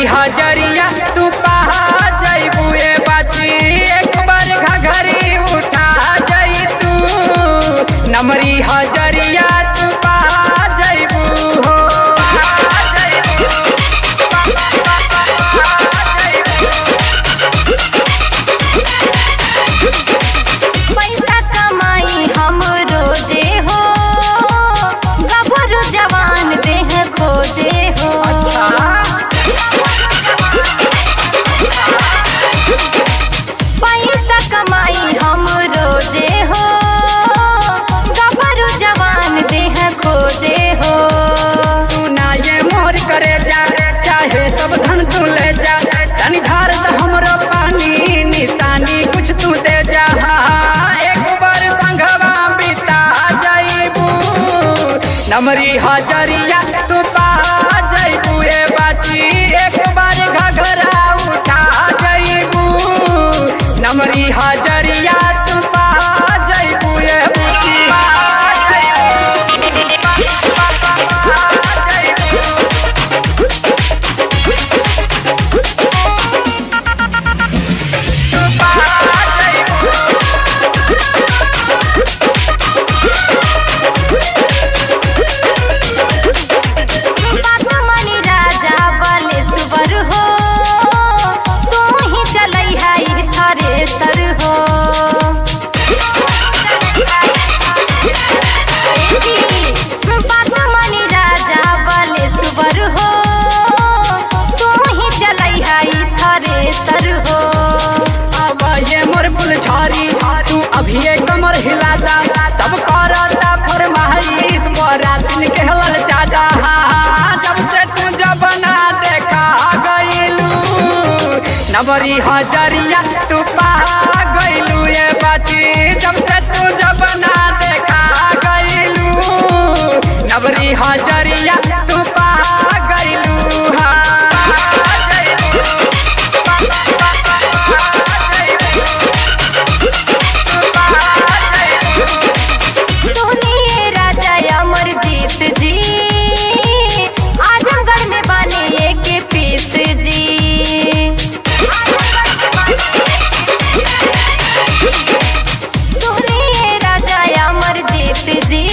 हजरिया तू पहा जइबू ए बाची एक बार घघरी उठा जई तू नमरी हजरिया तू पहा जइबू हो पहा जइबू, पहा जइबू। पैसा कमाई हम रोजे हो गभरू जवान देह खोजे हो पैसा कमाई हम रोजे हो गभरू जवान देह खोजे हो सुना ये मोर करे जा चाहे सब धन तू ले जा तनी झार द हमरो पानी निशानी कुछ तू दे जा एक बार संगवा बिता जाइबू नमरी हजरिया तू पा जाइबू ए बाची एक बार घघरा उठा जाइबू नमरी हजरिया तू पा जाइबू ए बाची पा जाइबू मनी राजा बलेश्वर हो तू ही चलै है थरेसर हो मनी राजा बलेश्वर हो तू ही चलै है थरेसर हो अब ये मोर फुलझारी तू अभी ये कमर हिलाता सब करता फरमाइश मोरा दिन के हलल चादा जब से तू जब ना देखा गइलू नबरी हजरिया तू पा गइलू ये बाची जब से तू जब ना देखा गइलू नबरी हजरिया तू पा गइलू हाँ सुनिए राजा अमरजीत जी आजमगढ़ में बने एक पीस जी सुनिए राजा अमरजीत जी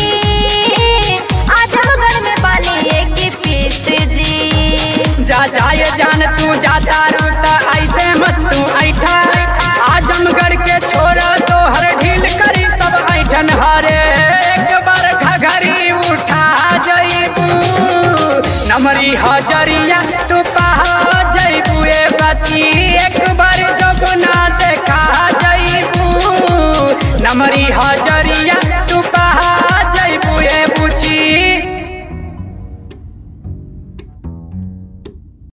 आजमगढ़ में बने एक पीस जी जा जाए जान तू जाता रू